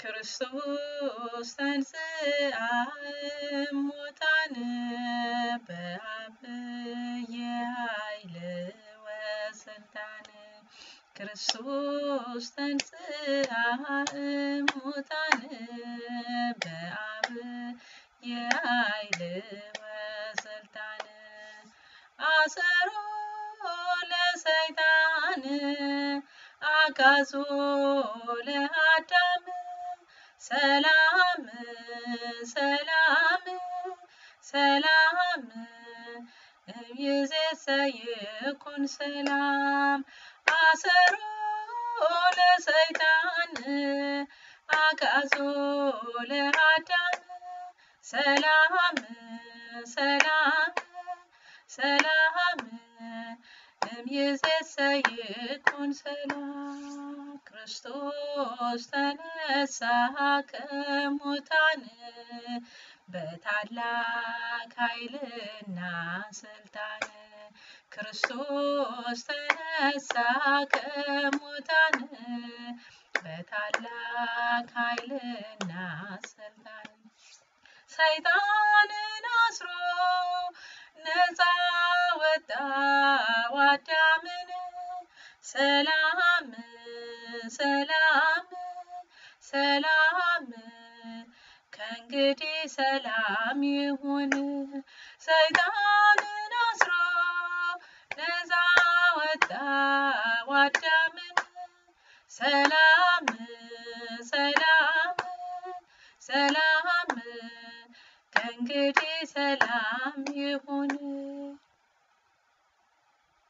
ክርስቶስ ተንሥአ እሙታን በዐቢይ ኃይል ወሥልጣን ክርስቶስ ተንሥአ እሙታን በዐቢይ ኃይል ወሥልጣን አሰሮ ለሰይጣን አጋዞ ለአዳም ሰላም ሰላም ሰላም እምይእዜሰ ይኩን ሰላም አሰሮ ለሰይጣን አጋዞ ለአዳም ሰላም ሰላም ሰላም እምይእዜሰ ይኩን ሰላም ክርስቶስ ተነሣ ከሙታን በታላቅ ኃይልና ስልጣን ክርስቶስ ተነሣ ከሙታን በታላቅ ኃይልና ስልጣን ሰይጣንን አስሮ ነፃ ወጣው አዳምን ሰላም ሰላም ሰላም ከእንግዲህ ሰላም ይሁን ሰይጣንን አስሮ ነፃ ወጣው አዳምን ሰላም ሰላም ሰላም ከእንግዲህ ሰላም ይሁን